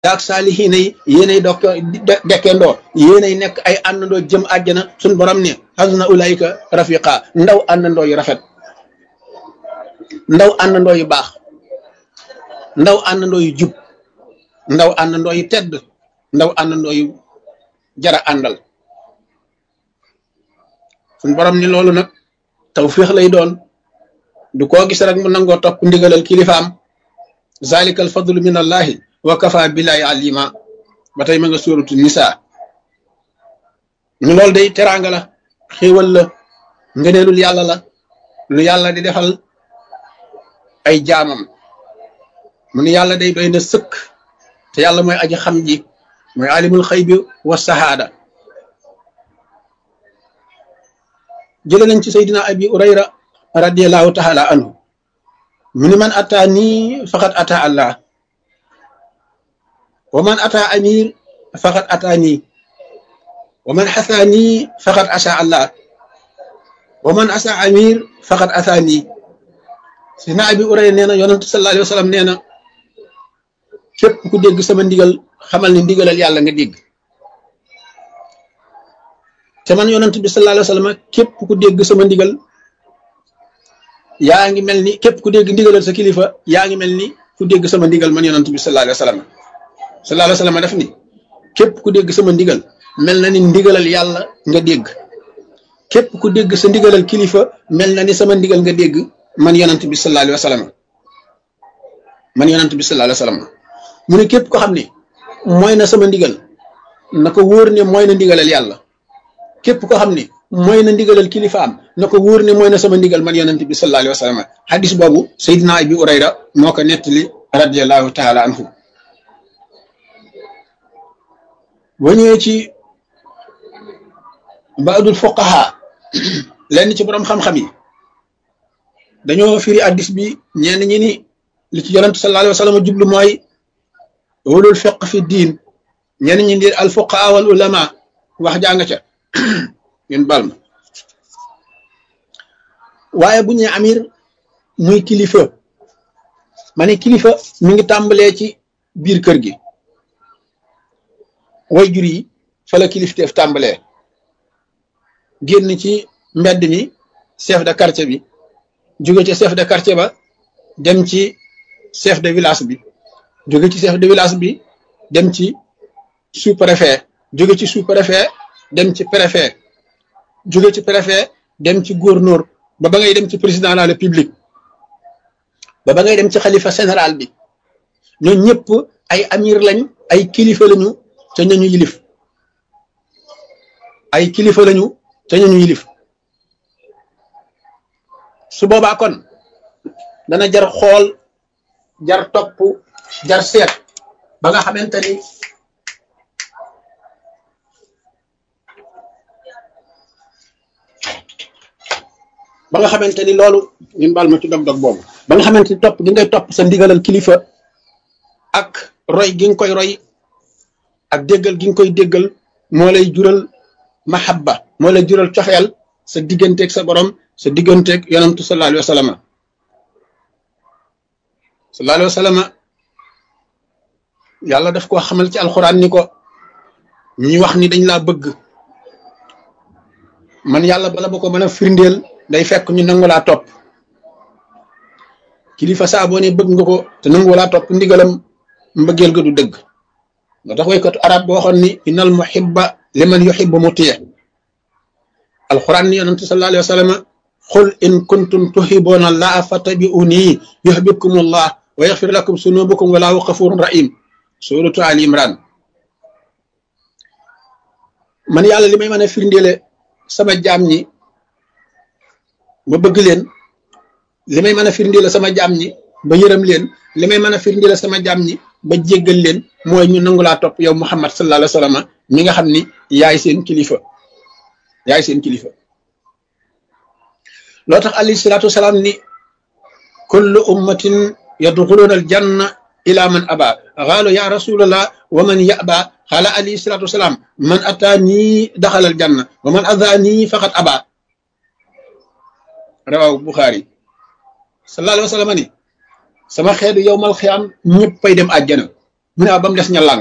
yaag saalihiina yi yéenay dokk dekkendoo yéenay nekk ay àndandoo jëm àjjana suñ borom ne hasna ulaayika rafiqa ndaw àndandoo yu rafet ndaw àndandoo yu baax ndaw àndandoo yu jub ndaw àndandoo yu tedd ndaw àndandoo yu jara àndal suñ borom ni loolu nag tawfiix lay doon du koo gis rek mu nangoo topp ndigalal kilifaam zalika al fadlu min allahi wa kafa billahi alima ba tey ma nga suuratu nisa ñu loolu day teraanga la xéewal la ngëneelul yàlla la lu yàlla di defal ay jaamam mu ni yàlla day doy na sëkk te yàlla mooy aji xam ji mooy alimul xëy bi wa sahaada jële nañ ci saydina abi urayra radiallahu taala anhu mu ni man ata nii faqat ata allah wa man ata amir faqat ata nii wa man xasa nii faqat asa allah wa man asa amir faqat asa nii saydina abi urayra nee na yonent sallallahu alayhi wa sallam nee na képp ku dégg sama ndigal xamal ni ndigalal yàlla nga dégg te man yonent bi sallallahu alayhi wa sallam képp ku dégg sama ndigal yaa ngi mel ni képp ku dégg ndigalal sa kilifa yaa ngi mel ni ku dégg sama ndigal man yonent bi sallallahu alayhi wa sallam sallallahu alayhi wa sallam def ni képp ku dégg sama ndigal mel na ni ndigalal yàlla nga dégg képp ku dégg sa ndigalal kilifa mel na ni sama ndigal nga dégg man yonent bi sallallahu alayhi wa sallam man yonent bi sallallahu alayhi wa sallam mu ne képp ko xam ne mooy na sama ndigal na ko wóor ne mooy na ndigalal yàlla képp ko xam ne mooy na ndigalal kilifaam na ko wóor ne mooy na sama ndigal man yonent bi sallallahu alayhi wa sallam hadis boobu Seydina Abi Urayra moo ko nettali radiallahu taala anhu boo ñëwee ci baadul fuqaha lenn ci borom xam-xam yi dañoo firi hadis bi ñenn ñi ni li ci yonent sallallahu alayhi wa sallam jublu mooy ulul fiq fi diin ñenn ñi di al fuqaha wal ulama wax jàng ca ngeen bal ma waaye bu ñu amir muy kilifa ma ne kilifa mi ngi tàmbalee ci biir kër gi way jur yi fa la kilifteef tàmbalee génn ci mbedd mi chef de quartier bi jóge ci chef de quartier ba dem ci chef de village bi jóge ci chef de village bi dem ci sous préfet jóge ci sous préfet dem ci préfet jóge ci préfet dem ci gouverneur ba ba ngay dem ci président de la république ba ba ngay dem ci xalifa général bi ñoo ñëpp ay amir lañ ay kilifa lañu te ñañu yilif ay kilifa lañu te ñañu yilif su boobaa kon dana jar xool jar topp jar seet ba nga xamante ni ba nga xamante ni loolu ñun baal ma ci dog-dog boobu ba nga xamante ni topp gi ngay topp sa ndigalal kilifa ak roy gi nga koy roy ak déggal gi nga koy déggal moo lay jural mahabba moo lay jural coxeel sa digganteeg sa borom sa digganteeg yonantu sallallahu alayhi wa sallam sallallahu alayhi wa sallam yàlla daf koo xamal ci alxuraan ni ko ñi wax ni dañ laa bëgg man yàlla bala ba ko mën a firndeel day fekk ñu nangu laa topp kilifa saa boo ne bëgg nga ko te nangu laa topp ndigalam mbëggeel ga du dëgg moo tax waykatu arab boo waxoon ni innal muhibba liman yuhibbu mutiya alquran ni yonente sallallahu alayhi wa sallam qul in kuntum tuhibbuna allaha fattabi'uni yuhibbukum allah wa yaghfir lakum sunubukum wallahu ghafurun rahim suratu ali imran man yàlla li may mën a firndeele sama jaam ñi ba bëgg leen li may mën a firndeele sama jaam ñi ba yërëm leen li may mën a firndeele sama jaam ñi ba jéggal leen mooy ñu nangu laa topp yow Muhammad sallallahu alayhi wa sallam mi nga xam ni yaay seen kilifa yaay seen kilifa loo tax alayhi salaatu wasalaam ni kullu ummatin yadxuluuna al janna ila man aba xaalu ya rasulallah wa man yaba xaala alayhi salaatu wasalaam man ataanii daxala al janna wa man adaanii faqat aba rawaw Buxaari sallallahu alayhi wa sallam ni sama xeetu yowmal xiyaam ñëppay dem àjjana mu ne ba mu des ña làng